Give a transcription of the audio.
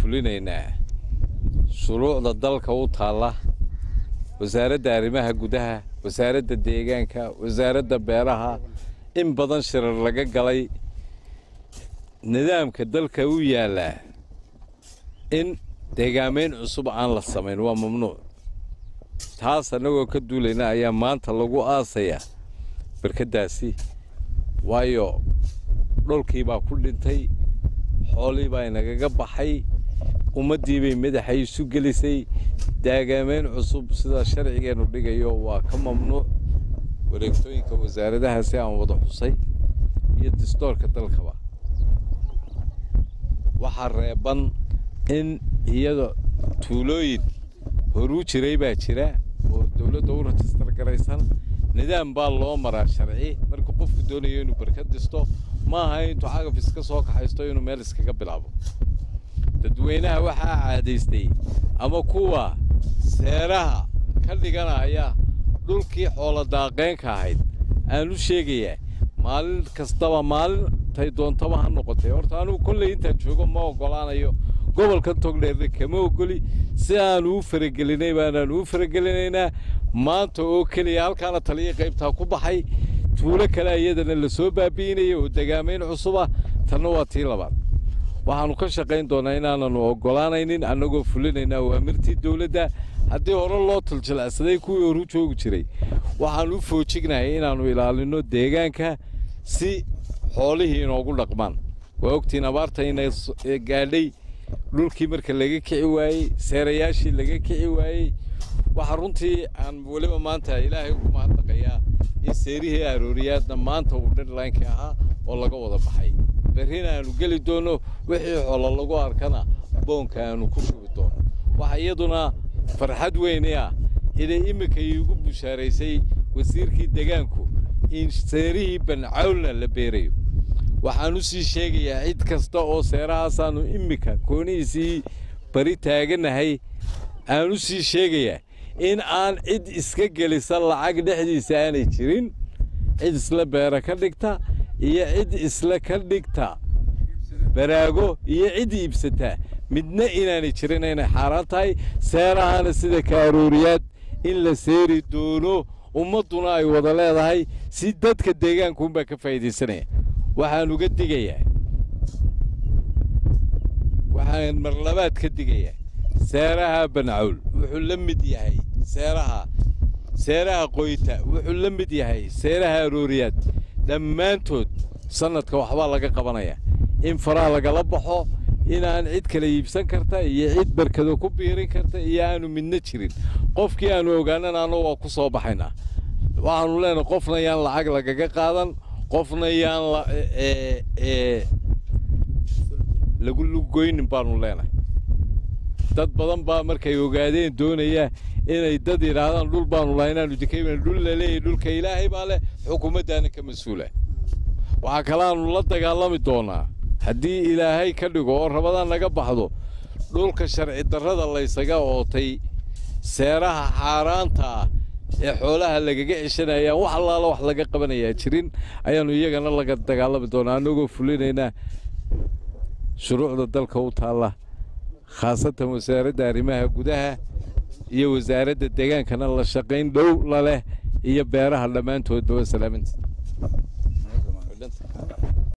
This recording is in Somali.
fulinaynaa shuruucda dalka u taalla wasaaradda arrimaha gudaha wasaaradda deegaanka wasaaradda beeraha in badan shirar laga galay nidaamka dalka u yaallaa in deegaamayn cusub aan la samayn waa mamnuuc taas annagoo ka duulayna ayaa maanta lagu aasayaa barkaddaasi waayo dhulkii baa ku dhintay xoolii baa inagaga baxay ummaddii bay madaxay isu gelisay daagaamayn cusub sida sharcigeennu dhigayo waa ka mamnuuc wareegtooyinka wasaaradahaasi aan wada xusay iyo distoorka dalkaba waxaa reeban in iyada tuulooyin horuu jiray baa jira oo dowladda u rajistar garaysan nidaam baa loo maraa sharci marka qofku doonayo inuu barkad dhisto ma aha intuu cagaf iska soo kaxaysto inuu meel iskaga bilaabo dadweynaha waxaa caadaystay ama kuwa seeraha ka dhiganaya dhulkii xoolo daaqeenka ahayd aan u sheegayaa maalin kastaba maalintay doontaba ha noqotay horta anugu kolley intaan joogo ma oggolaanayo gobolka togdheerna kama ogoli si aanu u faragelinay baanaanu u faragelinaynaa maanta oo keliya halkaana taliya qaybtaa ku baxay tuulo kale iyadana la soo baabi'inaya oo degaamayn cusuba tanna waa tii labaad waxaannu ka shaqayn doonnaa inaananu oggolaanaynin annagoo fulinaynaa awaamirtii dowladda haddii hore loo tuljilacsaday kuwii horu joogi jiray waxaannu u foojignahay inaannu ilaalinno deegaanka si xoolihii inoogu dhaqmaan waa ogtiin abaarta inay gaadhay dhulkii marka laga kici waayey seerayaashii laga kici waayey waxaa runtii aan weliba maanta ilaahay ugu mahadnaqayaa in seerihii arooriyaadna maanta uu dhirlaynkii ahaa oo laga wada baxay berrina aanu geli doonno wixii xoolo lagu arkana boonka aanu ku shubi doono waxa iyaduna farxad weyni ah inay iminka iigu bushaaraysay wasiirkii degaanku in seerihii bancawlna la beerayo waxaan u sii sheegayaa cid kasta oo seerahaasaannu iminka koonihiisii bari taaganahay aan u sii sheegayaa in aan cid iska gelisa lacag dhexdiisa aanay jirin cid isla beera ka dhigta iyo cid isla ka dhigta baraago iyo cid iibsata midna inaanay jirin inay xaaraan tahay seerahana sida kaarooriyaad in la seeri doono ummadduna ay wada leedahay si dadka deegaankuunbaa ka faa'iidaysanaya waxaan uga digayaa waxaan marlabaad ka digayaa seeraha bancawl wuxuu la mid yahay seeraha seeraha qoyta wuxuu la mid yahay seeraha arooriyaad dhammaantood sannadka waxbaa laga qabanayaa in faraha lagala baxo inaan cid kala iibsan karta iyo cid barkado ku biirin karta iyo aanu midna jirin qofkii aanu ogaanana annagu waa ku soo baxaynaa waxaanu leenahay qofna yaan lacag lagaga qaadan qofna yaan lagu lugoynin baanu leenahay dad badan baa markay ogaadeen doonaya inay dad yidhaahdaan dhul baanu lahay inaanu dikayban dhul la leeyahy dhulka ilaahay baa leh xukuumaddaana ka mas-uula waxaa kalaanu la dagaalami doonaa haddii ilaahay ka dhigo oo rabadaan naga baxdo dhulka sharci darrada laysaga ootay seeraha xaaraanta ah ee xoolaha lagaga ceshanayaan wax allaala wax laga qabanayaa jirin ayaannu iyagana laga dagaalami doonaa annagoo fulinaynaa shuruucda dalka u taalla khaasatan wasaaradda arrimaha gudaha iyo wasaaradda deegaankana la shaqayn dhow la leh iyo beeraha dhammaantoodba waa salaaminta